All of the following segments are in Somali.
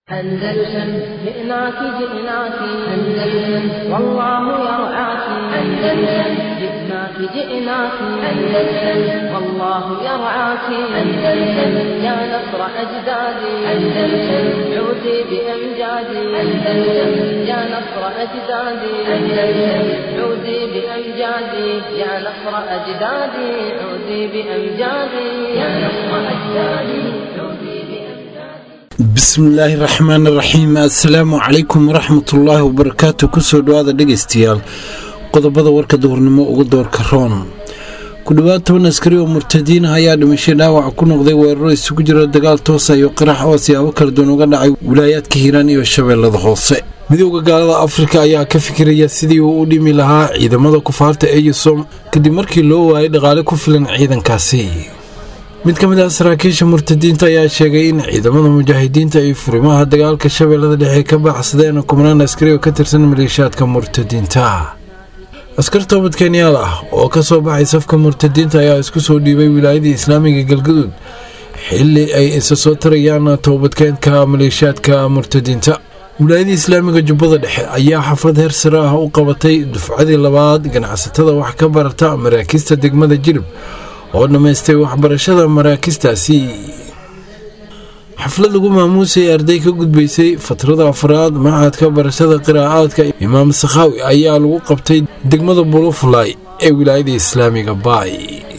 أندلسن جئناك جئناك أندلسن والله يرعاك أندلسن جئناك جئناك أندلسن والله يرعاك أندلسن يا نصر أجدادي أندلسن عودي بأمجادي أندلسن يا نصر أجدادي أندلسن عودي بأمجادي يا نصر أجدادي عودي بأمجادي يا نصر أجدادي عودي بأمجادي bismillaahi raxmaani raxiim assalaamu calaykum waraxmatullaahi wabarakaatu kusoo dhawaada dhegaystayaal qodobada warka duhurnimo ugu doorka roon ku dhowaad toban askari oo murtadiin ah ayaa dhimashay dhaawac ku noqday weeraro isugu jira dagaal toosa iyo qarax oo siyaabo kala duwan uga dhacay wilaayaadka hiiraan iyo shabeellada hoose midooda gaalada afrika ayaa ka fikiraya sidii uu u dhimi lahaa ciidamada kufaarta eyusom kadib markii loo waayay dhaqaale ku filan ciidankaasi mid ka mid ah saraakiisha murtadiinta ayaa sheegay in ciidamada mujaahidiinta ay furimaha dagaalka shabeellada dhexe ka baxsadeen kumanaan askari oo ka tirsan maleeshaadka murtadiinta askar toobad kenyaal ah oo ka soo baxay safka murtadiinta ayaa isku soo dhiibay wilaayadii islaamiga galgaduud xili ay isa soo tarayaan toobadkeenka maleeshaadka murtadiinta wilaayadii islaamiga jubbada dhexe ayaa xaflad heer sare ah u qabatay dufcadii labaad ganacsatada wax ka barata maraakiista degmada jirib oo dhammaystay waxbarashada maraakistaasi xaflad lagu maamuusay arday ka gudbaysay fatrada afraad macadka barashada qiraa'aadka imaam sakhaawi ayaa lagu qabtay degmada bulufulay ee wilaayada islaamiga baay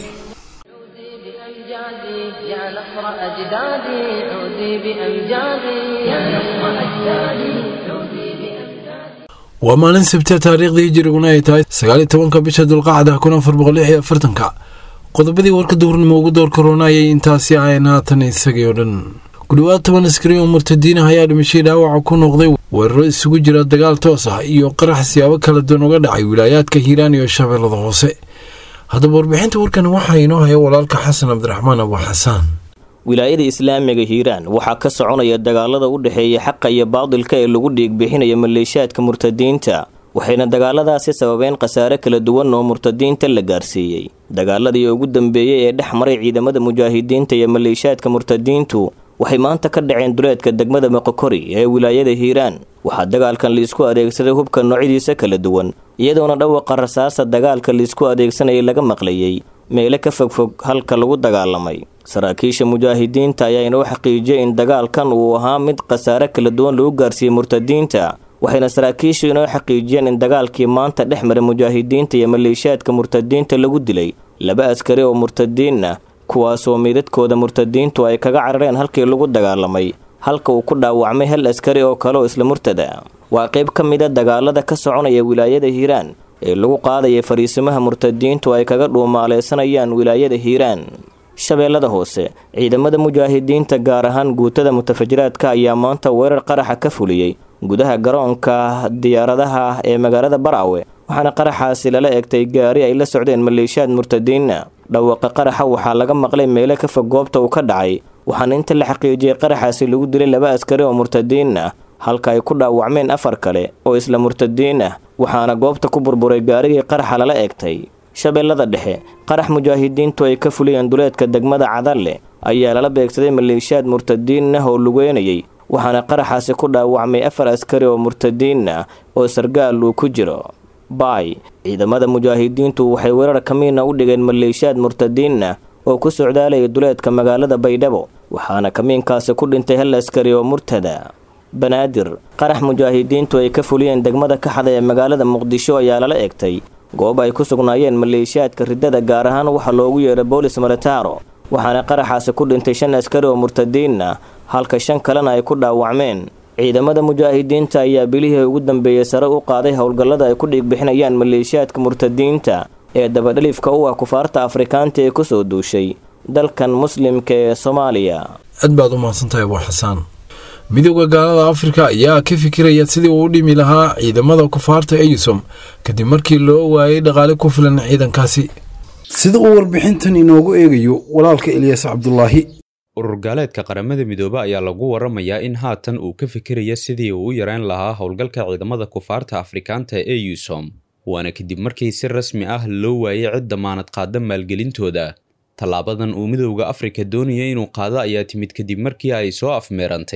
عودي بأمجادي يا نصر أجدادي عودي بأمجادي يا نصر أجدادي عودي بأمجادي waa maalin sabti taariikhdii hijiriguna ay tahay sagaaliyo tobanka bisha dulqacda kun afar boqol lix iyo afartanka qodobadii warka duhurnimo ugu door korona ayay intaasi ahayn haatan isagii oo dhan ku dhowaad toban askari oo murtadiin ah ayaa dhimashay dhaawaca ku noqday weeraro isugu jira dagaal toos ah iyo qarax siyaabo kala duwan uga dhacay wilaayaadka hiiraan iyo shabeellada hoose haddaba warbixinta warkan waxaa inoo haya walaalka xasan cabdiraxmaan abu xasaan wilaayada islaamiga hiiraan waxaa ka soconaya dagaalada u dhexeeya xaqa iyo baadilka ee lagu dhiigbixinaya maleeshaadka murtadiinta waxayna dagaaladaasi sababeen khasaare kala duwan oo murtadiinta la gaarsiiyey dagaaladii ugu dambeeyey ee dhex maray ciidamada mujaahidiinta iyo maleeshaadka murtadiintu waxay maanta ka dhaceen duleedka degmada moqokori ee wilaayada hiiraan waxaa dagaalkan liisku adeegsaday hubka noocyadiisa kala duwan iyadoona dhawaqa rasaasa dagaalka liisku adeegsanayay laga maqlayey meele ka fogfog halka lagu dagaalamay saraakiisha mujaahidiinta ayaa inoo xaqiijiyay in dagaalkan uu ahaa mid khasaare kala duwan lagu gaarsiiyey murtadiinta waxayna saraakiishu inoo xaqiijiyeen in dagaalkii maanta dhex maray mujaahidiinta iyo maleeshaadka murtadiinta lagu dilay laba askari oo murtadiin ah kuwaasoo meydadkooda murtadiintu ay kaga carareen halkii lagu dagaalamay halka uu ku dhaawacmay hal askari oo kale oo isla murtada waa qayb ka mid a dagaalada ka soconaya wilaayada hiiraan ee lagu qaadaya fariisimaha murtadiintu ay kaga dhuumaaleysanayaan wilaayada hiiraan shabeellada hoose ciidamada mujaahidiinta gaar ahaan guutada mutafajiraadka ayaa maanta weerar qaraxa ka fuliyey gudaha garoonka diyaaradaha ee magaalada baraawe waxaana qaraxaasi lala egtay gaari ay la socdeen maleeshaad murtadiinna dhawaqa qaraxa waxaa laga maqlay meelo ka fog goobta uu ka dhacay waxaana inta la xaqiijiyey qaraxaasi lagu dilay laba askari oo murtadiin ah halka ay ku dhaawacmeen afar kale oo isla murtadiin ah waxaana goobta ku burburay gaarigii qaraxa lala egtay shabeellada dhexe qarax mujaahidiintu ay ka fuliyeen duleedka degmada cadalle ayaa lala beegsaday maleeshaad murtadiin ah oo lugeynayay waxaana qaraxaasi ku dhaawacmay afar askari oo murtadiin ah oo sargaal uu ku jiro baay ciidamada mujaahidiintu waxay weerar kamiina u dhigeen maleeshaad murtadiin ah oo ku socdaalaya duleedka magaalada baydhabo waxaana kamiinkaasi ku dhintay hal askari oo murtada banaadir qarax mujaahidiintu ay ka fuliyeen degmada kaxda ee magaalada muqdisho ayaa lala egtay goob ay ku sugnaayeen maleeshaadka riddada gaar ahaan waxaa loogu yeeray boolis militaro waxaana qaraxaasi ku dhintay shan askari oo murtadiin ah halka shan kalena ay ku dhaawacmeen ciidamada mujaahidiinta ayaa bilihii ugu dambeeyey sare u qaaday howlgallada ay ku dhiigbixinayaan maleeshaadka murtadiinta ee dabadhalifka u ah kufaarta afrikaanta ee kusoo duushay dalkan muslimka ee soomaaliya aad baad u mahadsantahay abu xasaan midooda gaalada afrika ayaa ka fikiraya sidii uu u dhimi lahaa ciidamada kufaarta eyusom kadib markii loo waayay dhaqaale ku filan ciidankaasi sida uu warbixintan inoogu eegayo walaalka eliyas cabdulaahi urur gaaleedka qaramada midoobe ayaa lagu waramayaa in haatan uu ka fikiraya sidii uu u yareyn lahaa howlgalka ciidamada kufaarta afrikaanta ee eusom waana kadib markii si rasmi ah loo waayay cid damaanad qaada maalgelintooda tallaabadan uu midowda afrika doonaya inuu qaado ayaa timid kadib markii ay soo afmeerantay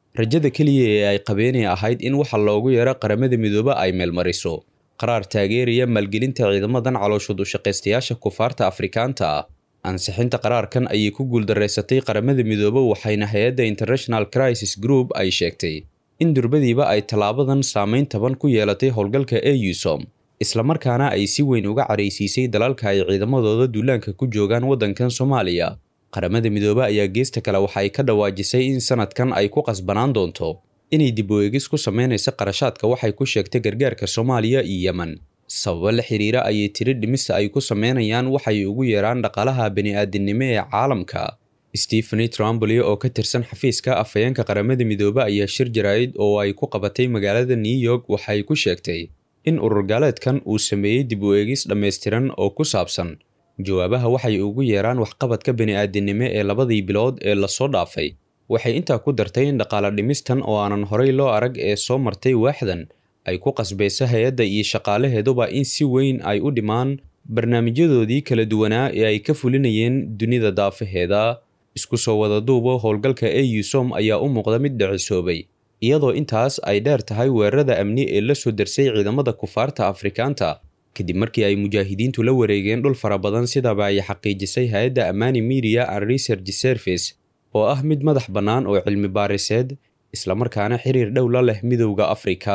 rajada keliya ee ay qabeenay ahayd in waxa loogu yeero qaramada midoobe ay meelmariso qaraar taageeraya maalgelinta ciidamadan calooshood ushaqaystayaasha kufaarta afrikaanta ah ansixinta qaraarkan ayay ku guuldareysatay qaramada midoobe waxayna hay-adda international crisis group ay sheegtay in durbadiiba ay tallaabadan saameyn taban ku yeelatay howlgalka eusom islamarkaana ay si weyn uga caraysiisay dalalka ay ciidamadooda duulaanka ku joogaan waddankan soomaaliya qaramada midoobe ayaa geesta kale waxa ay ka dhawaajisay in sanadkan ay ku qasbanaan doonto inay dib u eegis ku sameynaysa qarashaadka waxay ku sheegtay gargaarka soomaaliya iyo yemen sababo la xiriira ayay tiri dhimista ay ku sameynayaan waxay ugu yeeraan dhaqaalaha bani-aadinimo ee caalamka stepheny trumbly oo ka tirsan xafiiska afhayeenka qaramada midoobe ayaa shir jaraa'id oo ay ku qabatay magaalada new york waxay ku sheegtay in ururgaaleedkan uu sameeyey dib u eegis dhammaystiran oo ku saabsan jawaabaha waxay ugu yeeraan waxqabadka bani-aadinimo ee labadii bilood ee lasoo dhaafay waxay intaa ku dartay in dhaqaale dhimistan oo aanan horay loo arag ee soo martay waaxdan ay ku qasbayso hay-adda iyo shaqaalaheeduba in si weyn ay u dhimaan barnaamijyadoodii kala duwanaa ee ay ka fulinayeen dunida daafaheeda isku soo wada duubo howlgalka eusom ayaa u muuqda mid dhicisoobay iyadoo intaas ay dheer tahay weerarada amni ee la soo darsay ciidamada kufaarta afrikaanta kadib markii ay mujaahidiintu la wareegeen dhul fara badan sidaba ay xaqiijisay hay-adda amani media and research service oo ah mid madax bannaan oo cilmi baariseed islamarkaana xiriir dhow la leh midowda afrika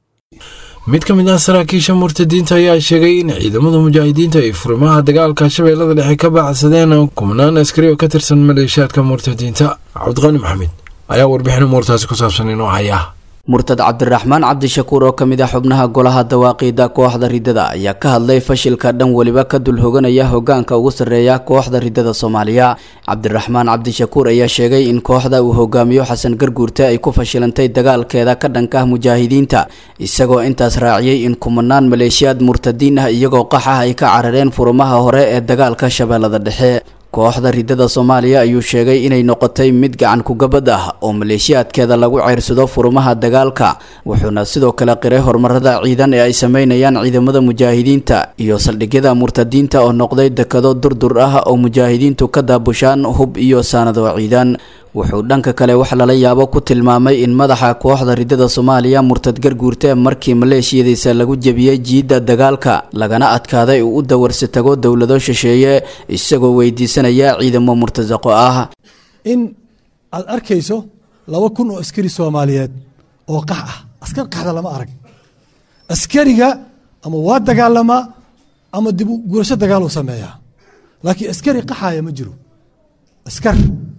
mid ka mid ah saraakiisha murtadiinta ayaa sheegay in ciidamada mujaahidiinta ay furimaha dagaalka shabeellada dhexe ka baacsadeen kumanaan askari oo ka tirsan maleeshiyaadka murtadiinta cabdiqani maxamed ayaa warbixin umuurtaasi ku saabsan inoo haya murtad cabdiraxmaan cabdishakuur oo ka mid ah xubnaha golaha dawaaqiida kooxda riddada ayaa ka hadlay fashilka dhan weliba ka dul hoganaya hogaanka ugu sarreeya kooxda riddada soomaaliya cabdiraxmaan cabdishakuur ayaa sheegay in kooxda uu hogaamiyo xasan garguurte ay ku fashilantay dagaalkeeda ka dhanka ah mujaahidiinta isagoo intaas raaciyey in kumanaan maleeshiyaad murtadiin ah iyagoo qax ah ay ka carareen furumaha hore ee dagaalka shabeellada dhexe kooxda riddada soomaaliya ayuu sheegay inay noqotay mid gacan kugabad ah oo maleeshiyaadkeeda lagu ceyrsado furumaha dagaalka wuxuuna sidoo kale qiray horumarada ciidan ee ay sameynayaan ciidamada mujaahidiinta iyo saldhigyada murtadiinta oo noqday dekado durdur ah oo mujaahidiintu ka daabushaan hub iyo saanado ciidan wuxuu dhanka kale wax lala yaabo ku tilmaamay in madaxa kooxda riddada soomaaliya murtad garguurte markii maleeshiyadiisa lagu jebiyey jiidda dagaalka lagana adkaaday uu u dawarsi tago dowlado shisheeye isagoo weydiisanaya ciidamo murtasaqo ah in aad arkayso laba kun oo askari soomaaliyeed oo qax ah askar qaxda lama arag askariga ama waa dagaalamaa ama dib u gurasho dagaaluu sameeyaa laakiin askari qaxaya ma jiro askar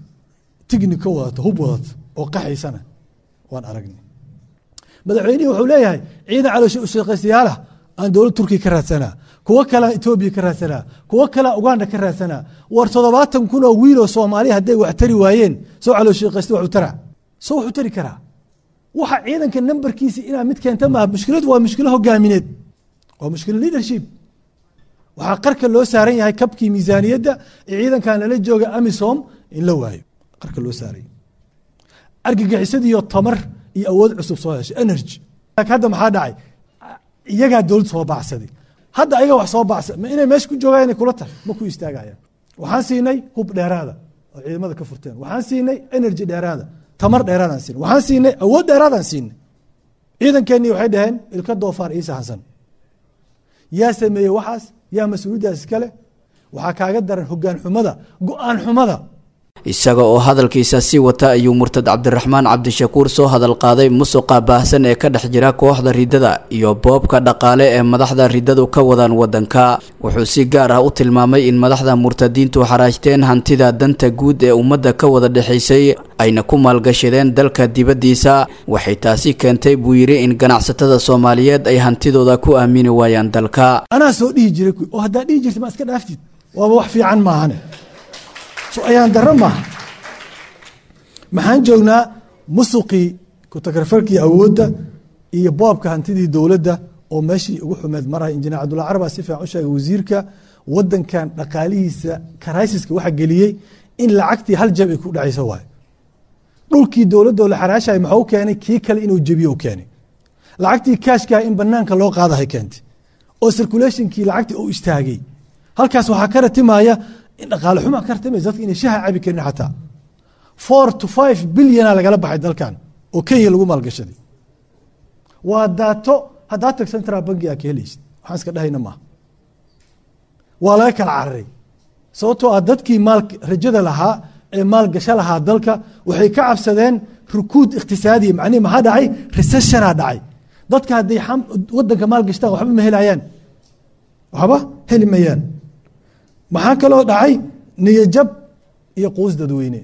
tignika wadato hub wadato oo qaxaysana waan aragnay madaxweynihii wuxuu leeyahay ciidan caloosha ushaqaystayaala aan dowlad turkiya ka raadsanaa kuwo kalea etoobiya ka raadsanaa kuwo kalea uganda ka raadsanaa war toddobaatan kun oo wiiloo soomaaliya hadday wax tari waayeen soo calooshaqaysta waxu taraa soo waxu tari karaa waxa ciidanka nambarkiisa inaa mid keenta maaha mushkiladu waa mushkilo hogaamineed waa mushkilo leadership waxaa qarka loo saaran yahay kabkii miisaaniyadda ee ciidankan lala jooga amisom in la waayo qarka loo saaray argagixisadiiyo tamar iyo awood cusub soo heshay energy hadda maxaa dhacay iyagaa dowlad soo baacsaday hadda ayaga wax soo bacsa ma inay meesha ku joogaan inay kula tahay ma ku istaagayaan waxaan siinay hub dheeraada oo ciidamada ka furteen waxaan siinay energy dheeraada tamar dheeraadaan siinay waxaan siinay awood dheeraadaan siinay ciidankeenii waxay dhaheen ilka doofaar ii sahansan yaa sameeyey waxaas yaa mas-uuliyaddaas iskale waxaa kaaga daran hogaan xumada go-aan xumada isaga oo hadalkiisa sii wata ayuu murtad cabdiraxmaan cabdishakuur soo hadal qaaday musuqa baahsan ee ka dhex jira kooxda riddada iyo boobka dhaqaale ee madaxda riddadu ka wadaan wadanka wuxuu si gaar ah u tilmaamay in madaxda murtadiintu xaraajteen hantida danta guud ee ummadda ka wada dhexaysay ayna ku maalgashadeen dalka dibaddiisa waxay taasi keentay buu yidhi in ganacsatada soomaaliyeed ay hantidooda ku aamini waayaan dalka anaa soo dhihi jiray oo haddaa dhihi jirta ma iska dhaaftid waaba wax fiican maahane so ayaan darro maaha maxaan joognaa musuqii kutakarfarkii awoodda iyo boobka hantidii dowladda oo meeshii ugu xumeed maraya injineer cabdulla carbaa si fiican u sheegay wasiirka wadankan dhaqaalihiisa karaysiska waxa geliyey in lacagtii hal jab ay ku dhacayso waayo dhulkii dowladda la xaraashay maxuu keenay kii kale inuu jebiyo keenay lacagtii kaashkaha in banaanka loo qaadahay keentay oo circulationkii lacagtii uu istaagay halkaas waxaa ka ratimaya in dhaqaale xuma ka ratimaysa dadka inay shaha cabi karin xataa four to five bilyana lagala baxay dalkan oo kenya lagu maalgashaday waa daato haddaa tag central banki aa ka helaysid waxaan iska dhahayna maaha waa laga kala cararay sababtoo ah dadkii maal rajada lahaa ee maalgasho lahaa dalka waxay ka cabsadeen rukuud ikhtisaadiya macnihi maxaa dhacay recessionaa dhacay dadka hadday wadanka maalgashtaan waxba ma helayaan waxba heli mayaan maxaa kaloo dhacay niyajab iyo quus dadweyne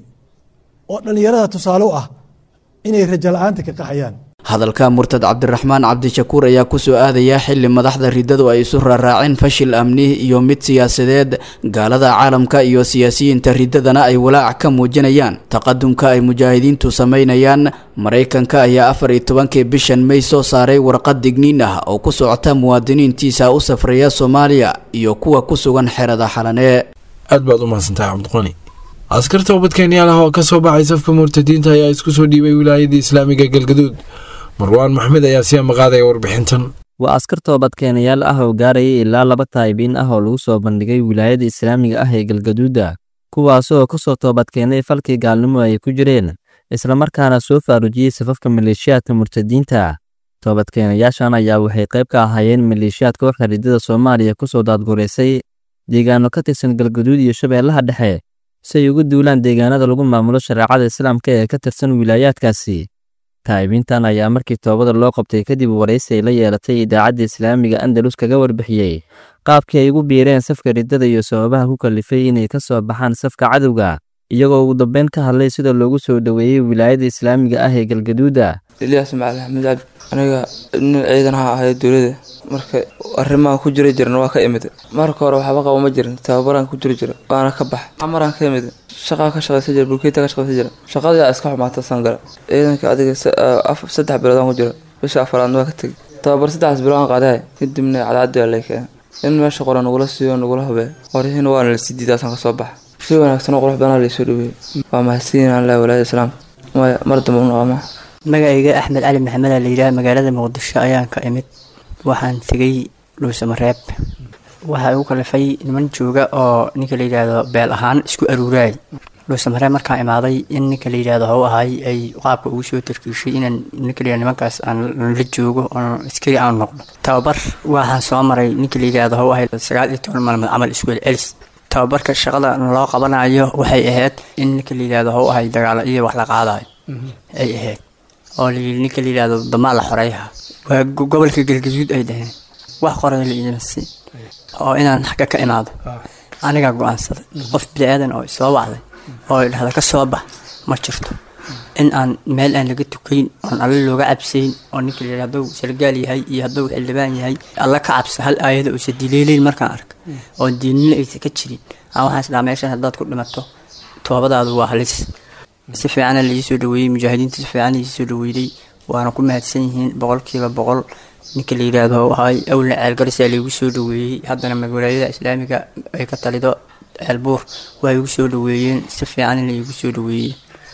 oo dhallinyarada tusaale u ah inay rajo la-aanta ka qaxayaan hadalka murtad cabdiraxmaan cabdishakuur ayaa kusoo aadaya xili madaxda ridadu ay isu raaraaceen fashil amni iyo mid siyaasadeed gaalada caalamka iyo siyaasiyiinta ridadana ay walaac ka muujinayaan taqadumka ay mujaahidiintu sameynayaan maraykanka ayaa afar iyo tobankii bishan may soo saaray warqad digniin ah oo ku socota muwaadiniintiisa u safraya soomaaliya iyo kuwa ku sugan xerada xalanee aad baad u mahadsantahay cabdiqani askarta ubadkeenyaal ah oo ka soo baxay safka murtadiinta ayaa isku soo dhiibay wilaayadii islaamiga galgaduud marwaan maxmed ayaa sii amaqaadaya warbixintan waa askar toobadkeenayaal ah oo gaarayay ilaa laba taayibiin ah oo lagu soo bandhigay wilaayada islaamiga ah ee galgaduuda kuwaasoo ka soo toobadkeenay falkii gaalnimo ay ku jireen islamarkaana soo faarujiyey safafka maleeshiyaadka murtadiinta toobadkeenayaashan ayaa waxay qayb ka ahaayeen maleeshiyaad kooxda ridada soomaaliya kusoo daadgureysay deegaano ka tirsan galgaduud iyo shabeellaha dhexe si ay ugu duulaan deegaanada lagu maamulo shareecada islaamka ee ka tirsan wilaayaadkaasi taa'ibiintan ayaa markii toobada loo qabtay kadib waraysi ay la yeelatay idaacadda islaamiga andalus kaga warbixiyey qaabkii ay ugu biireen safka riddada iyo sababaha ku kalifay inay ka soo baxaan safka cadowga iyagoo ugu dambeyn ka hadlay sida loogu soo dhoweeyey wilaayada islaamiga ah ee galgaduuda ilyaas macali axmed cabdi aniga nin ciidan ha ahayd dowlada marka arrimaha ku jira jiran waa ka imid marka hore waxba qabo ma jirin tababaraan ku jiri jira waana ka bax amaraan ka imid shaqaa ka shaqaysa jira bulkeeta ka shaqaysa jira shaqadaa iska xumaata sangala ciidanka adiga saddex biloodaan ku jira bisha afaraadna waa ka tegay tababar saddexdaas biloodaan qaadahay kadibna cadcaddi waa lay keenay in meesha qora nagula siiyo nagula hubee qoryihiina waana la sii diidaasaan ka soo baxa si wanaagsan oo qurux badanaa laysoo dhaweeyey waa mahadsiin aan leh walaayada islaamka maya mar dambe u noqomaa magacayga axmed cali maxamed aa layidhaha magaalada muqdisho ayaan ka imid waxaan tegay dhuusamareeb waxaa igu kalifay niman jooga oo ninka la yidhaahdo beel ahaan isku aruuraay dhuusamareeb markaan imaaday in ninka la yidhahdo how ahay ay qaabka ugu soo tarkiishay inaan ninka la yidhahdo nimankaas aan la joogo oon askari aan noqdo tababar waxaan soo maray ninka la yidhahdo how ahay sagaal iyo toban maalmood camal isku celcelis tababarka shaqada loo qabanayo waxay ahayd in ninka la yidhahdo how ahay dagaalo iyo wax la qaadayo ay ahayd oo layii ninka la yidhahdo damaa la xoreeyaha waa gobolka galgaduud ay dhaheen wax qoray la iima siin oo inaan xagga ka imaado anigaa go-aansaday qof bini-aadan oo isoo wacday oo ay dhahda ka soo bax ma jirto in aan meel aan laga tukayn oon alle looga cabsayn oo ninka la yidhahdo hadduu sargaal yahay iyo hadduu xildhibaan yahay alla ka cabsa hal aayada uusa dileeleyn markaan arka oo diinina aysa ka jirin aan waxaan isdhaha meeshan haddaad ku dhimato toobadaadu waa halis si fiicana laii soo dhaweeyey mujaahidiinta si fiican laii soo dhaweeyey waana ku mahadsan yihiin boqolkiiba boqol ninka la yidhaahdo ahay awlna ceelgarisa laigu soo dhaweeyey haddana magalaayada islaamiga ay ka talido ceelbuur waa igu soo dhaweeyeen si fiican laigu soo dhaweeyey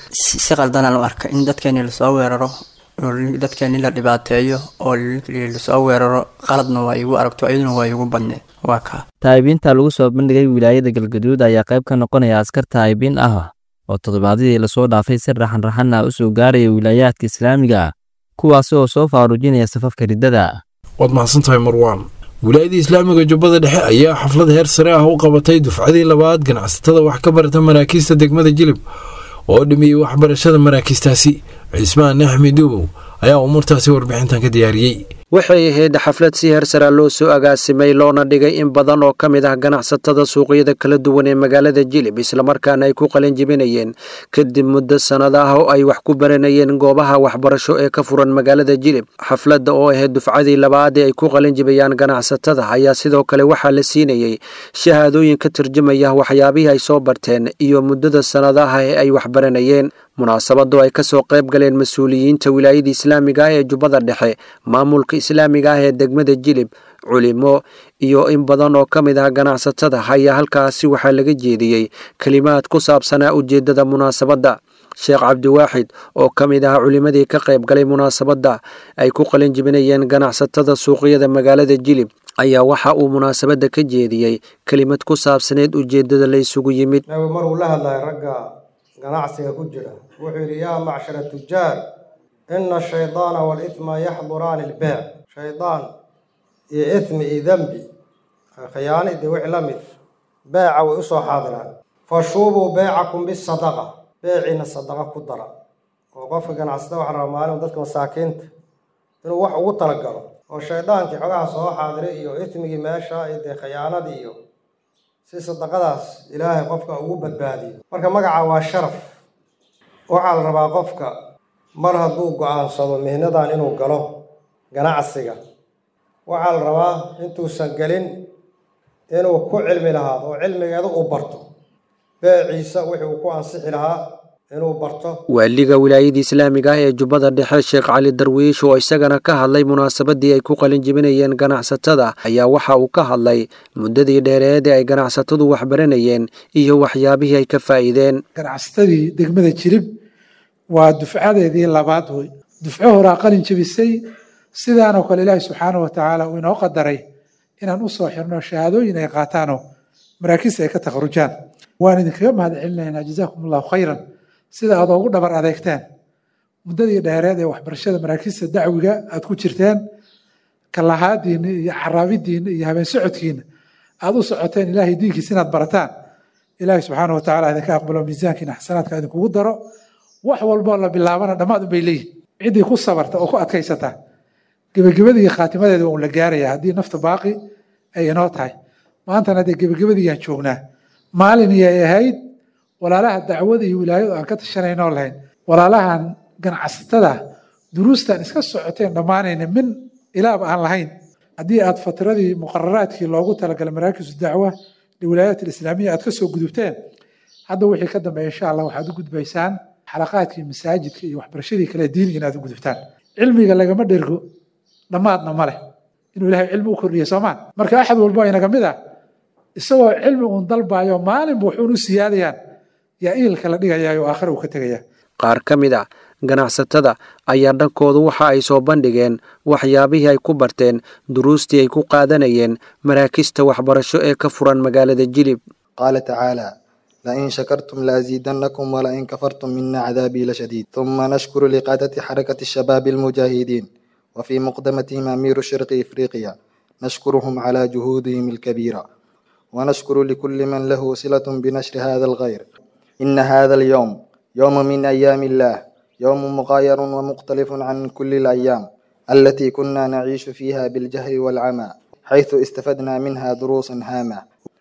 si qaldanaan u arka in dadkeeni lasoo weeraro oo dadkeeni la dhibaateeyo oo lasoo weeraro qaladna waa igu aragto iyaduna waa igu badneed waa kaa taa'ibiinta lagu soo bandhigay wilaayada galgaduud ayaa qayb ka noqonaya askar taa'ibiin ah oo toddobaadadii lasoo dhaafay si raxan-raxan ah u soo gaaraya wilaayaadka islaamiga kuwaasi oo soo faarujinaya safafka riddada waad mahadsantahay marwaan wilaayadii islaamiga jubbada dhexe ayaa xaflad heer sare ah u qabatay dufcadii labaad ganacsatada wax ka barata maraakiista degmada jilib oo dhimiyey waxbarashada maraakiistaasi cismaan axmed duubow ayaa umuurtaasi warbixintan ka diyaariyey waxay ahayd xaflad si heersara loo soo agaasimay loona dhigay in badan oo ka mid ah ganacsatada suuqyada kala duwan ee magaalada jilib islamarkaana ay ku qalin jibinayeen kadib muddo sannad ah oo ay wax ku baranayeen goobaha waxbarasho ee ka furan magaalada jilib xafladda oo ahayd dufcadii labaad ee ay ku qalin jibayaan ganacsatada ayaa sidoo kale waxaa la siinayey shahaadooyin ka turjumaya waxyaabihii ay soo barteen iyo muddada sannadaha ee ay waxbaranayeen munaasabadu ay ka soo qayb galeen mas-uuliyiinta wilaayada islaamiga ah ee jubbada dhexe maamulka islaamiga ah ee degmada jilib culimo iyo in badan oo ka mid ah ganacsatada ayaa halkaasi waxaa laga jeediyey kelimaad ku saabsanaa ujeeddada munaasabadda sheekh cabdiwaaxid oo ka mid ah culimadii ka qayb galay munaasabadda ay ku qalin jibinayeen ganacsatada suuqyada magaalada jilib ayaa waxa uu munaasabadda ka jeediyey kelimad ku saabsaneed ujeeddada la isugu yimid maruu la hadlaya ragga ganacsiga ku jira wuxuu yidhi yaa macshara tujaar ina ashaydaana waalithma yaxduraani ilbeec shaydaan iyo ithmi iyo dembi khiyaani dee wixii la mid beeca way u soo xaadiraan fashuubuu beecakum bisadaqa beeciina sadaqa ku dara oo qofka ganacsada waxaa rabaa maalin dadka masaakiinta inuu wax ugu talagalo oo shaydaankii xogaha soo xaadiray iyo ithmigii meesha iyo dee khiyaanadii iyo si sadaqadaas ilaahay qofka ugu badbaadiyo marka magaca waa sharaf waxaa la rabaa qofka mar hadduu go-aansado mihnadan inuu galo ganacsiga waxaa la rabaa intuusan gelin inuu ku cilmi lahaado oo cilmigeeda uu barto beeciisa wixii uu ku ansixi lahaa inuu barto waaliga wilaayada islaamiga ah ee jubbada dhexe sheekh cali darwiish oo isagana ka hadlay munaasabadii ay ku qalin jebinayeen ganacsatada ayaa waxa uu ka hadlay muddadii dheereed ee ay ganacsatadu waxbaranayeen iyo waxyaabihii ay ka faa'iideen ganacsatadii degmada jirib waa dufcadeedii labaad wey dufco horaa qalin jebisay sidaanoo kale ilaahi subxaanahu watacaala uu inoo qadaray inaan usoo xirno shahaadooyin ay qaataanoo maraakiista ay ka takharujaan waan idinkaga mahad celinaynaa jazaakum allahu khayran sida aad ugu dhabar adeegteen muddadii dheereed ee waxbarashada maraakiista dacwiga aad ku jirteen kalahaadiinna iyo caraabidiinna iyo habeen socodkiina aad u socoteen ilaahay diinkiisa inaad barataan ilaahay subxaana wa tacala idinka aqbalo miisaankiina xasanaadka idinkugu daro wax walboo la bilaabana dhammaad unbay leeyihin ciddii ku sabarta oo ku adkaysata gebagabadii khaatimadeeda waa un la gaaraya haddii nafta baaqi ay inoo tahay maantana dee gebagabadiiyaan joognaa maalin iyay ahayd walaalaha dacwada iyo wilaayadu aan ka tashanaynoo lahayn walaalahan ganacsatada duruustan iska socoteen dhammaanayna min ilaaba aan lahayn haddii aad fatiradii muqararaadkii loogu talagalay maraakisu dacwa liwilaayaat alislaamiya aad ka soo gudubteen hadda wixii ka dambeeya insha allah waxaad u gudbaysaan xalaqaadkii masaajidka iyo waxbarashadii kale diiniga inaad u gudubtaan cilmiga lagama dhergo dhammaadna ma leh inuu ilahay cilmi u kordhiya soomaan marka axad walbo inaga mid ah isagoo cilmi uun dalbayo maalinba wuxuun u siyaadayaan yaa iilka la dhigayayo aakhira uu ka tegaya qaar ka mid a ganacsatada ayaa dhankoodu waxa ay soo bandhigeen waxyaabihii ay ku barteen duruustii ay ku qaadanayeen maraakista waxbarasho ee ka furan magaalada jilib qaala tacaala lain shakartum laaziidannakum walain kafartum mina cadaabii lashadiid ثuma nashkuru liqaadati xarakati shabaabi almujaahidiin وفي مقدمتهم أمير شرق إفريقيا نشكرهم على جهودهم الكبيرة ونشكر لكل من له صلة بنشر هذا الغير إن هذا اليوم يوم من أيام الله يوم مغاير ومختلف عن كل الأيام التي كنا نعيش فيها بالجهل والعمى حيث استفدنا منها دروسا هامة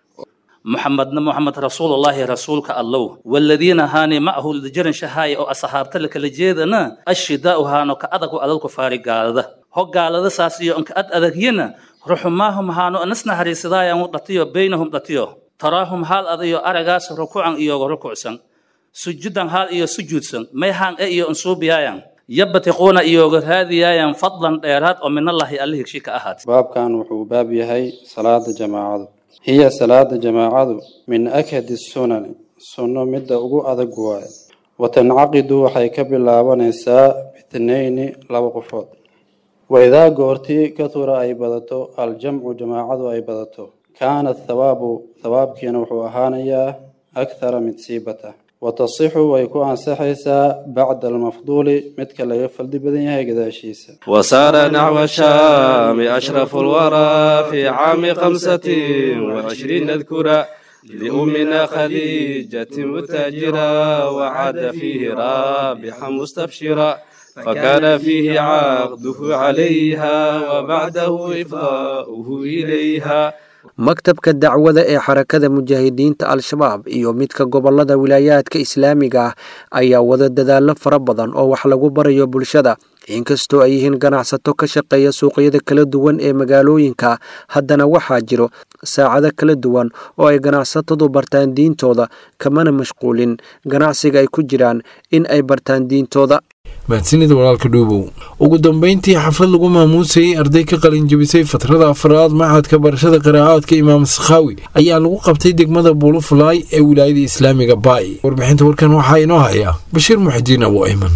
محمدنا محمد رسول الله رسولك الله والذين هاني معه لجرن شهاي او اصحابت لك لجيدنا الشداء هانو كادك ادلك فارغالده هو قالده ساسيو انك اد ادغينا رحماهم هانو انسنا حريسدايا ودتيو بينهم دتيو تراهم حال اديو ارغاس ركوعا ايو ركوعسن سجودا حال ايو سجودسن مي هان ايو انسوبيايان يبتقون ايو هذه فضلا ديرات ومن الله الله شيك احد baabkan wuxuu baab yahay salaada jamaacadu hiya salaada jamaacadu min akhadi sunani sunno midda ugu adag waaye watancaqidu waxay ka bilaabanaysaa bitnayni laba qofood waidaa goortii katura ay badato aljamcu jamaacadu ay badato kaana thawaabu thawaabkiina wuxuu ahaanayaa akthara mid siibata watasixu way ku ansaxaysaa bacda almafduuli midka laga faldi badan yahay gadaashiisa وسار نحو الشام أشرف الورى في عام خمسة وعشرين نذكرا لأمنا خديجة متاجرا وعاد فيه رابحا مستبشرا فكان فيه عقده عليها وبعده إفضاؤه إليها maktabka dacwada ee xarakada mujaahidiinta al-shabaab iyo midka gobolada wilaayaadka islaamiga ah ayaa wada dadaallo fara badan oo wax lagu barayo bulshada inkastoo ay yihiin ganacsato ka shaqeeya suuqyada kala duwan ee magaalooyinka haddana waxaa jiro saacado kala duwan oo ay ganacsatadu bartaan diintooda kamana mashquulin ganacsiga ay ku jiraan in ay bartaan diintooda mahadsanida walaalka dhuubow ugu dambeyntii xaflad lagu maamuusayey arday ka qalinjabisay fatrada afraad maxadka barashada qiraa'aadka imaam sakhaawi ayaa lagu qabtay degmada buulufulaay ee wilaayada islaamiga baay warbixinta warkan waxaa inoo haya bashiir muxudiin abu ayman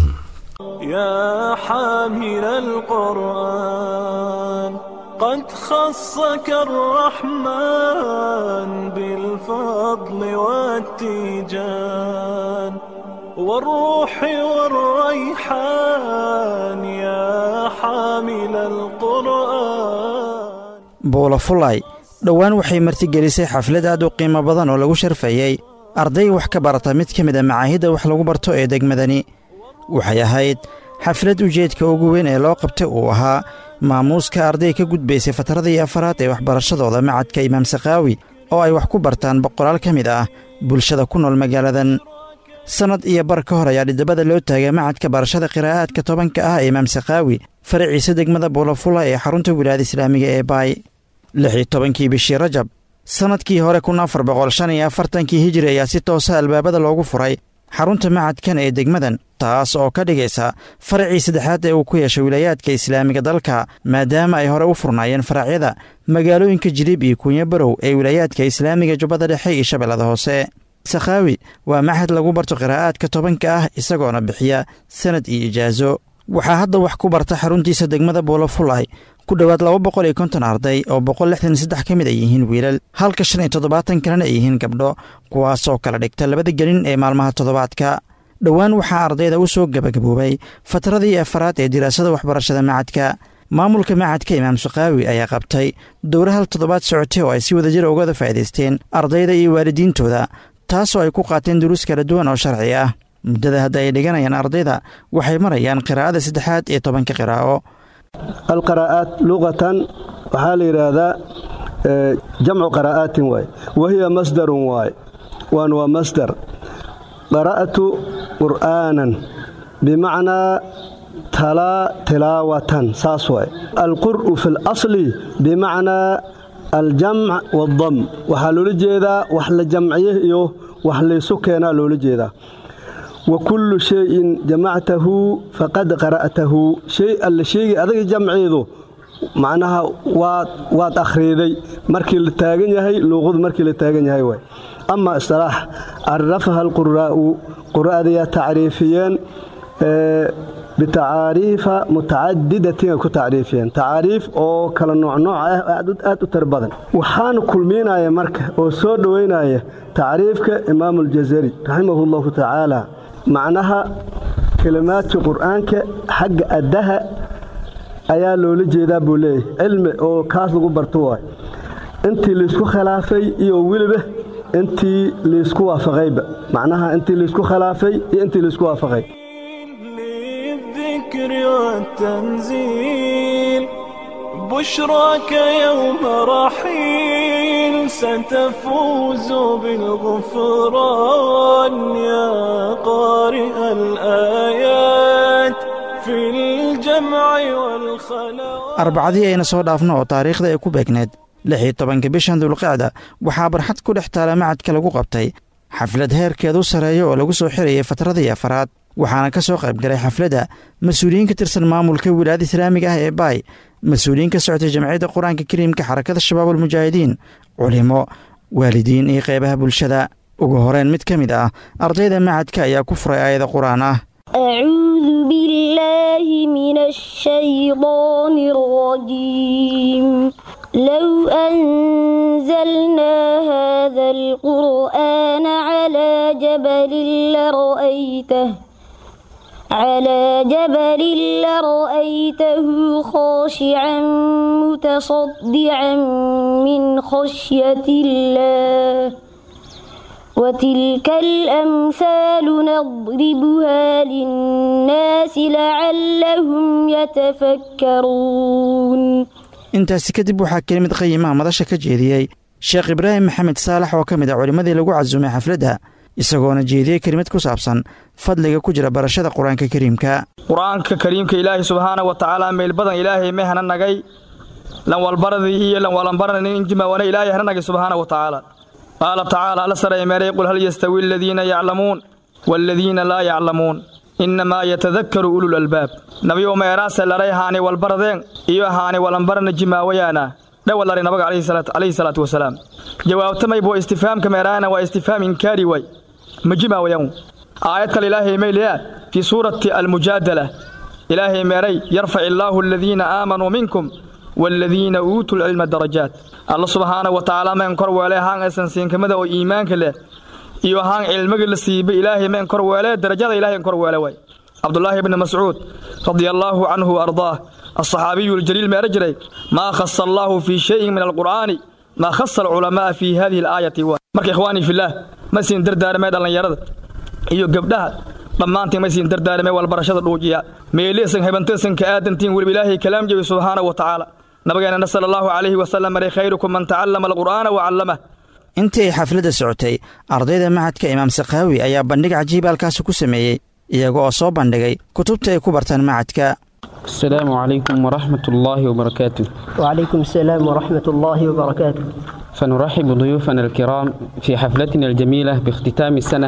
يا حامل القرآن قد خصك الرحمن بالفضل والتيجان والروح والريحان يا حامل القرآن buulafulay dhowaan waxay martigelisay xaflad aad u qiimo badan oo lagu sharfayey arday wax ka barata mid ka mid a macaahidda wax lagu barto ee degmadani waxay ahayd xaflad ujeedka ugu weyn ee loo qabtay uu ahaa maamuuska arday ka gudbaysay fatradii afaraad ee waxbarashadooda macadka imaam sakaawi oo ay wax ku bartaan boqolaal ka mid ah bulshada ku nool magaaladan sannad iyo bar ka hor ayaa dhidabada loo taagay macadka barashada qiraa'aadka tobanka ah ee imaam sakaawi faraciisa degmada buulafula ee xarunta wilaayada islaamiga ee baay lix iyo tobankii bishii rajab sannadkii hore kun afar boqol shan iyo afartankii hijiri ayaa si toosa albaabada loogu furay xarunta macadkan ee degmadan taas oo ka dhigaysa faracii saddexaad ee uu ku yeeshay wilaayaadka islaamiga dalka maadaama ay hore u furnaayeen faracyada magaalooyinka jiliib iyo kuunyo barow ee wilaayaadka islaamiga jubbada dhexe iyo shabeellada hoose sakhaawi waa maxad lagu barto qiraa'aadka tobanka ah isagoona bixiya sanad iyo ijaaso waxaa hadda wax ku barta xaruntiisa degmada buulafulay ku dhowaad laba boqol iyo konton arday oo boqol lixdan saddex ka mid ay yihiin wiilal halka shan iyo toddobaatan kalena ay yihiin gabdho kuwaasoo kala dhigta labada gelin ee maalmaha toddobaadka dhowaan waxaa ardayda u soo gebagaboobay fatradii afaraad ee diraasada waxbarashada macadka maamulka macadka imaam sakaawi ayaa qabtay dowra hal toddobaad socotay oo ay si wadajira ugada faa'idaysteen ardayda iyo waalidiintooda taasoo ay ku qaateen duruus kala duwan oo sharci ah muddada hadda ay dhiganayaan ardayda waxay marayaan qiraa'ada saddexaad ee tobanka qiraa'o alqaraa'aat luqatan waxaa la yidhaahdaa jamcu qaraa'aatin waay wahiya masdarun waay waan waa masdar qara'tu qur'aanan bimacnaa talaa tilaawatan saas waay alqur'u fi اlasli bimacnaa aljamc waاdam waxaa loola jeedaa wax la jamciye iyo wax laysu keenaa loola jeedaa wa kullu shayin jamactahu faqad qara'tahu shay alla sheegay adaga jamceedu macnaha waad waad akhriiday markii la taagan yahay luuqadu markii la taagan yahay waay ama istilaax carafaha alquraa'u qura'adayaa tacriifiyeen bitacaariifa mutacadidatin ay ku tacriifiyeen tacaariif oo kala noocnooc ah aad u tar badan waxaana kulmiinaya marka oo soo dhowaynaya tacriifka imaamu aljazari raximahu llahu tacaala macnaha kelimaadka qur'aanka xagga addaha ayaa loola jeedaa buu leeyahy cilmi oo kaas lagu barto waay intii laysku khilaafay iyo weliba intii laysku waafaqayba macnaha intii laysku khilaafay iyo intii laysku waafaqay للذكر والتنزيل بشراك يوم رحيل ستفوز بالغفران يا قارئ الآيات في الجمع والخلاء arbacadii ayna soo dhaafno oo taariikhda ay ku beegneed lix iyo tobanka bishan dulqacda waxaa barxad ku dhex taala macadka lagu qabtay xaflad heerkeedu sarreeya oo lagu soo xirayay fatradii afaraad waxaana ka soo qayb galay xafladda mas-uuliyiin ka tirsan maamulka wilaayada islaamiga ah ee baay mas-uuliyiin ka socotay jamciyadda qur-aanka kariimka xarakada shabaab almujaahidiin culimo waalidiin iyo qeybaha bulshada ugu horeyn mid ka mid ah ardayda macadka ayaa ku furay aayada qur-aan ah أعوذ بالله من الشيطان الرجيم لو أنزلنا هذا القرآن على جبل لرأيته على جبل لرأيته خاشعا متصدعا من خشية الله وتلك الأمثال نضربها للناس لعلهم يتفكرون intaasi kadib waxaa kelimid qayimaha madasha ka jeediyey sheekh ibraahim maxamed saalax oo ka mid ah culimmadii lagu casumay xafladda isagoona jeediyey kelimad ku saabsan fadliga ku jira barashada qur-aanka kariimka qur-aanka kariimka ilaahay subxaana wa tacaala meel badan ilaahay may hana nagay lanwalbaradii iyo lanwalanbaranin injimawana ilaahay hana nagay subxaana wa tacaala qaala tacaala alla saray meeray qul hal yastawi aladiina yaclamuun waaladiina laa yaclamuun innamaa yatadakkaru ulul albaab nabiyow meeraase laray haani walbaradeen iyo haani walanbarana jimaawayaana dhawalari nabaga calayhi salaatu wasalaam jawaabtamay buu istifaamka meeraana waa istifaam inkaari way ma jimaawayan aayad kale ilaahay mayliyaa fii suurati almujaadala ilaahay meeray yarfac illaahu aladiina aamanuu minkum waaladiina uutuu lcilma darajaat alla subxaana wa tacaala meen kor weelay haan aysan siinkamada oo iimaanka leh iyo ahaan cilmiga la siibay ilaahay ma in kor weele darajada ilaahay in kor weele waay cabdulaahi bni mascuud radia allaahu canhu ardaah alصaxaabiyu اljaliil meera jiray maa khasa allaahu fii shayin min alqur'aani maa khasa alculamaaa fii hadihi alaayati wa marka ikhwaanii fillaah ma siin dardaaramee dhallinyarada iyo gabdhaha dhammaantiin ma siin dardaaramee walbarashada dhuujiya meeliisan hebantiisan ka aadantiin weliba ilaahay kalaam jebi subxaanahu wa tacaala nabigeena sala allahu calayhi wasalam maray khayrukum man tacallama alqur'aana wa callamah intii ay xafladda socotay ardayda macadka imaam sakhaawi ayaa bandhig cajiib halkaasi ku sameeyey iyaga oo soo bandhigay kutubta ay ku bartaan macadka السلام عليكم ورحمة الله وبركاته وعليكم السلام ورحمة الله وبركاته فنرحب ضيوفنا الكرام في حفلتنا الجميلة باختتام السنة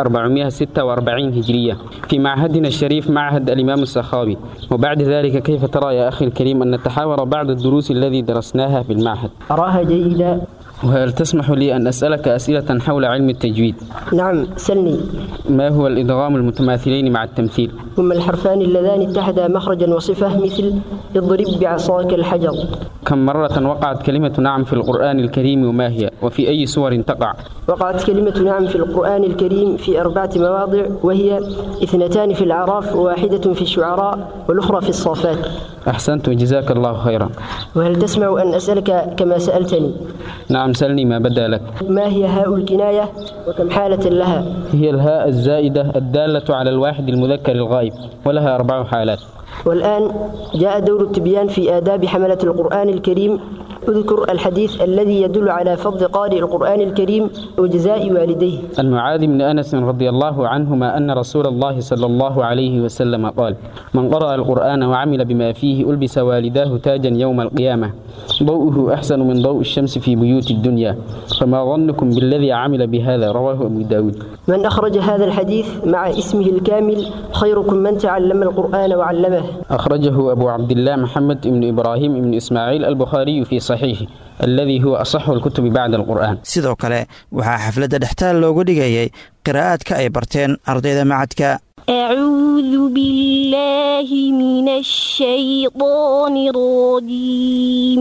1446 هجرية في معهدنا الشريف معهد الإمام السخاوي وبعد ذلك كيف ترى يا أخي الكريم أن نتحاور بعض الدروس الذي درسناها في المعهد أراها جيدة وهل تسمح لي أن أسألك أسئلة حول علم التجويد نعم سلني ما هو الإدغام المتماثلين مع التمثيل هما الحرفان اللذان اتحدا مخرجا وصفة مثل اضرب بعصاك الحجر كم مرة وقعت كلمة نعم في القرآن الكريم وما هي وفي أي سور تقع وقعت كلمة نعم في القرآن الكريم في أربعة مواضع وهي اثنتان في الأعراف وواحدة في الشعراء والأخرى في الصافات أحسنت وجزاك الله خيرا وهل تسمع أن أسألك كما سألتني نعم سلني ما بدا لك ما هي هاء الكناية وكم حالة لها هي الهاء الزائدة الدالة على الواحد المذكر الغائب ولها أربع حالات والآن جاء دور التبيان في آداب حملة القرآن الكريم اذكر الحديث الذي يدل على فضل قارئ القرآن الكريم وجزاء والديه عن معاذ بن أنس رضي الله عنهما أن رسول الله صلى الله عليه وسلم قال من قرأ القرآن وعمل بما فيه ألبس والداه تاجا يوم القيامة ضوءه أحسن من ضوء الشمس في بيوت الدنيا فما ظنكم بالذي عمل بهذا رواه أبو داود من أخرج هذا الحديث مع اسمه الكامل خيركم من تعلم القرآن وعلمه أخرجه أبو عبد الله محمد بن إبراهيم بن إسماعيل البخاري في صحيحه الذي هو أصح الكتب بعد القرآن sidoo kale waxaa xafladda dhextaal loogu dhigayay qiraa'aadka ay barteen ardayda macadka أعوذ بالله من الشيطان الرجيم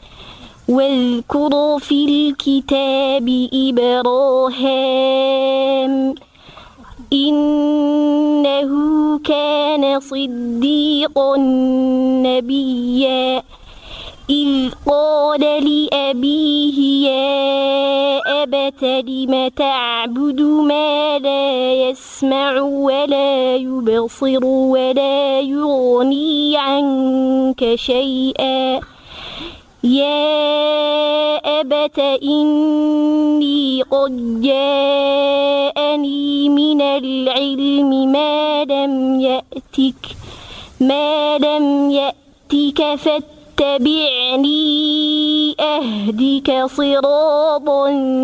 واذكر في الكتاب إبراهام إنه كان صديقا نبيا إذ قال لأبيه يا أبت لم تعبد ما لا يسمع ولا يبصر ولا يغني عنك شيئا يا أبت إني قد جاءني من العلم ما لم يأتك ما لم يأتك فاتبعني اتبعني أهدك صراطا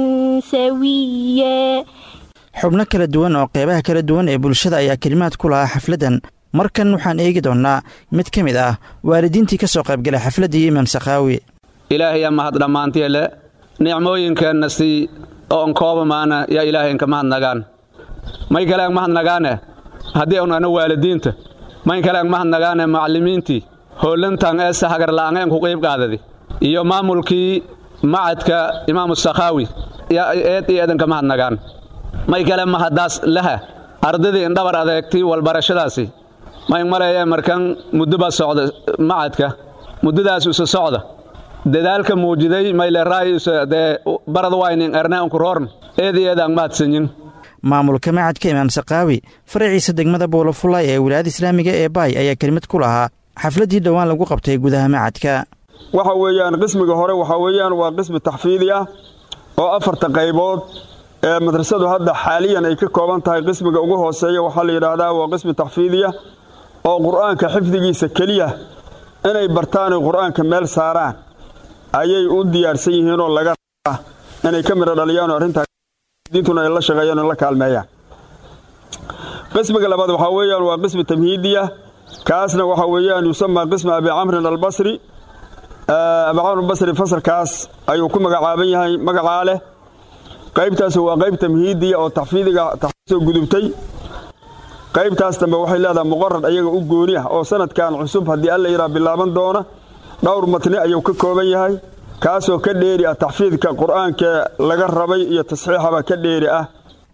سويا xubno kala duwan oo qeybaha kala duwan ee bulshada ayaa kelimaad ku lahaa xafladdan markan waxaan eegi doonnaa mid ka mid ah waalidiintii ka soo qaybgalay xafladdii imaam sakhaawi ilaahay mahad dhammaantiele nicmooyinkeenna sii oon koobamaana yaa ilaahaynka mahadnagaan may kalean mahadnagaane haddii aanu ana waalidiinta may kalean mahadnagaane macallimiintii hoolantan eesa hagarla'angeen ku qiib qaadadi iyo maamulkii macadka imaamu sakhaawi yaa eed iyo eedanka mahadnagaan may kale mahaddaas laha ardadii indhabar adeegtay walbarashadaasi may maleeyee markan muddoba socda macadka muddadaas isa socda dadaalka muujiday mayleraayiisa dee barad waynin erneenku roorn eed iyo eedaan mahadsanyin maamulka macadka imaam sakhaawi faraciisa degmada buulafulay ee wilaayada islaamiga ee baay ayaa kelimad ku lahaa xafladdii dhowaan lagu qabtay gudaha macadka waxa weeyaan qismiga hore waxaa weeyaan waa qismi taxfiidi ah oo afarta qaybood ee madrasadu hadda xaaliyan ay ka kooban tahay qismiga ugu hooseeya waxaa la yidhaahdaa waa qismi taxfiidiya oo qur'aanka xifdigiisa keliya inay bartaanay qur'aanka meel saaraan ayay u diyaarsan yihiinoo laga rabaa inay ka midho dhaliyaanoo arrintaadiintuna ay la shaqeeyaan oo la kaalmeeyaan qismiga labaad waxaa weeyaan waa qismi tamhiidiya kaasna waxaa weeyaan yusamaa qismi abi camrin albasri abi camr albasri fasalkaas ayuu ku magacaaban yahay magacaa leh qaybtaas waa qayb tamhiidiya oo taxfiidiga taxfiisoo gudubtay qaybtaas dambe waxay leedahay muqarad ayaga u gooni ah oo sanadkan cusub haddii alla yidhaha bilaaban doona dhowr matni ayuu ka kooban yahay kaasoo ka dheeri ah taxfiidka qur'aanka laga rabay iyo tasxiixaba ka dheeri ah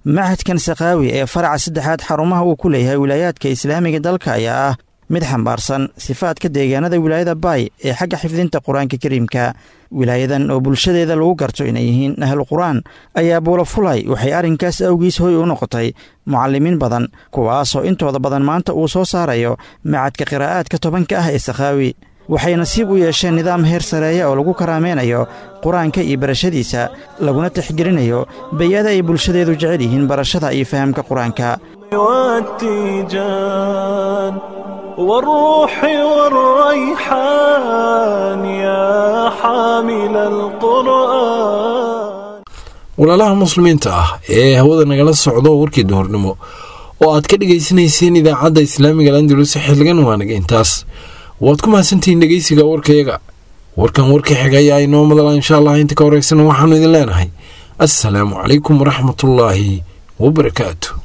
machadkan sakaawi ee faraca saddexaad xarumaha uu ku leeyahay wilaayaadka islaamiga dalka ayaa ah mid xambaarsan sifaadka deegaanada wilaayada baay ee xagga xifdinta qur-aanka kariimka wilaayadan oo bulshadeeda lagu garto inay yihiin ahlu qur-aan ayaa buulafulay waxay arrinkaas awgiis hoy u noqotay mucallimiin badan kuwaasoo intooda badan maanta uu soo saarayo macadka qiraa'aadka tobanka ah ee sakhaawi waxay nasiib u yeesheen nidaam heer sareeya oo lagu karaameynayo qur-aanka iyo barashadiisa laguna tixgelinayo bay-ada ay bulshadeedu jecel yihiin barashada iyo fahamka qur-aanka والتيجان والروح والريحان يا حامل القرآن walaalaha muslimiinta ah ee hawada nagala socdo warkii duhurnimo oo aad ka dhegaysanayseen idaacadda islaamiga landulus xilligan waanaga intaas waad ku mahadsantihiin dhegeysiga warkayaga warkan warka xiga ayaa inoo madala insha allah inta ka horeysana waxaanu idin leenahay assalaamu calaykum waraxmatullaahi wabarakaatu